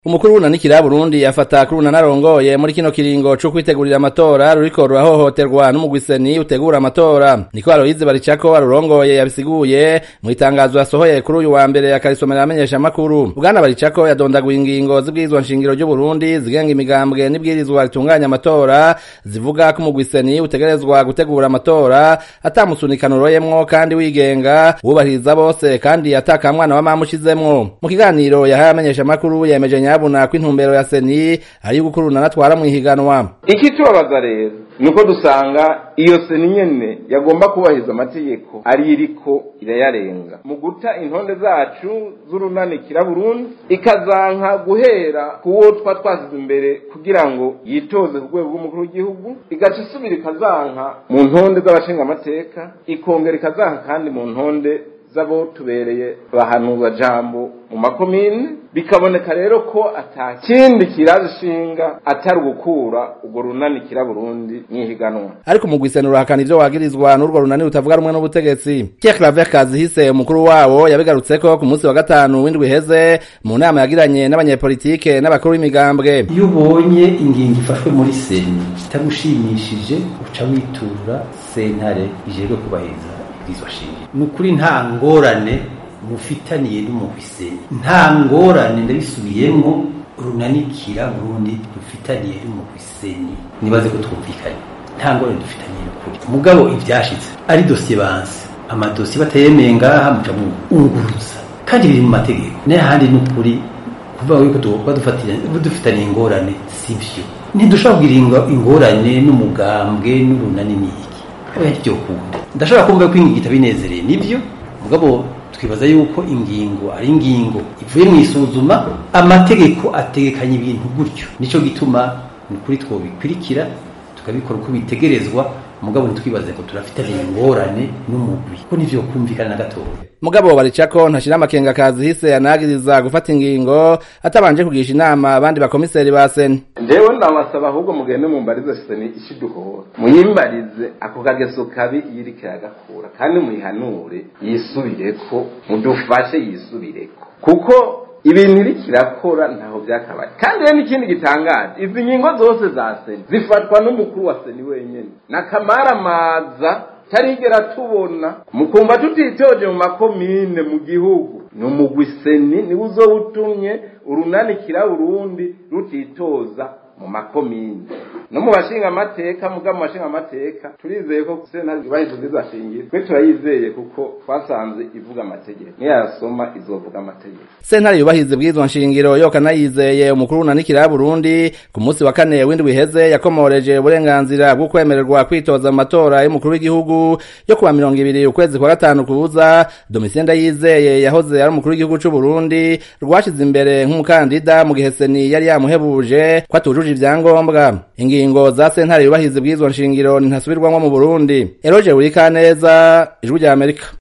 umukuru w'unanikira Burundi afata kuri unanarongoye muri kino kiringo co kwitegurira amatora ruriko rurahohoterwa n'umugwiseni utegura amatora niko Aloyize Baricako arurongoye yabisiguye mu itangazo yasohoye kuri uyu wa mbere akarisomera amenyesha makuru bwana Baricako yadondaguye ingingo z'ibwirizwa nshingiro ry'u Burundi zigenga imigambwe n'ibwirizwa ritunganya amatora zivuga ko umugwiseni utegerezwa gutegura amatora atamusunikano uroyemwo kandi wigenga wubahiriza bose kandi atakamwana wa mama ushizemwo mu kiganiro yahaye amenyesha makuru yemeje nyabuna ko intumbero ya seni ari gukuruna natwara mu ihiganwa ikitubabaza rero nuko dusanga iyo seni nyene yagomba kubahiriza amategeko ari iriko irayarenga mu guta intonde zacu z'urunanikira Burundi ikazanka guhera kuwo twa twasize imbere kugira ngo yitoze ku rwego rw'umukuru w'igihugu igaca isubira ikazanka mu ntonde z'abashingamateka ikongera ikazanka kandi mu ntonde zabo tubereye bahanuza jambo mu makomine bikaboneka rero ko ata kindi kirazishinga atari ugukura urwo runani kira Burundi mwihiganwa ariko umugwiseni urahakana ivyo wagirizwa n'urwo runani rutavuga rumwe n'ubutegetsi Pierre Claver Kazihise umukuru wabo yabigarutseko ku munsi wa gatanu w'indwi iheze mu nama yagiranye n'abanyepolitike n'abakuru b'imigambwe iyo ubonye ingingo ifashwe muri seni itagushimishije uca witura sentare ijejwe kubahiriza ibwirizwa shingiro ni ukuri nta ngorane mufitaniye n'umuhwiseni nta ngorane ndabisubiyemo runanikira Burundi dufitaniye n'umuhwiseni nibaze ko twumvikanye nta ngorane dufitaniye n'ukuri mugabo ivyashitse ari dosiye banse amadosiye batayemeye ngaha muca munguruza kandi biri mu mategeko n'ahandi n'ukuri kuvuga yuko tuba dufitaniye ingorane sivyo ntidushobora kugira ingorane n'umugambwe n'urunani n'iki oya ntibyo kunda ndashobora kumva ko ingingo itabinezereye nivyo mugabo twibaza yuko ingingo ari ingingo ivuye mu isuzuma amategeko ategekanya ibintu gutyo nico gituma ni kuri twobikurikira tukabikora uko bitegerezwa mugabo ntitwibaze ko turafitaniye ingorane n'umugwi ko nivyo kumvikana na gatoya mugabo baricako ntashira amakenga kazihise yanagiriza gufata ingingo atabanje kugisha inama abandi bakomiseri ba seni njewe nabasaba ahubwo mugende mumbarize seni ishiduhora muyimbarize ako kageso kabi yiriko iragakura kandi muyihanure yisubireko mudufashe yisubireko kuko ibintu iriko irakora ntaho byakabaye kandi rero n'ikindi gitangaje izi ngingo zose za seni zifatwa n'umukuru wa seni wenyene nakamaramaza tarigera tubona mukumva tutitoje mu makomine mu gihugu ni umugwi seni niwe uzowutumye urunanikira Burundi rutitoza mu makomine no mu bashinga amateka muga mu bashinga amateka turizeye ko sentare zubahiriza zizashingira twe turayizeye kuko twasanze ivuga amategeko niyasoma izovuga amategeko sentare yubahiriza ibwirizwa nshingiro yo kanayizeye umukuru w'unanikira Burundi ku munsi wa kane w'indwi iheze yakomoreje uburenganzira bwo kwemererwa kwitoza mu matora y'umukuru w'igihugu yo kuwa mirongo ibiri ukwezi kwa gatanu kuza Domitien Ndayizeye yahoze ari umukuru w'igihugu c'u Burundi rwashize imbere nk'umukandida mu gihe seni yari yamuhebuje ko atujuje ivyangombwa ingingo za sentare yubahiriza ibwirizwa nshingiro ntasubirwamwo mu Burundi Eroje Wurikaneza ijwi rya Amerika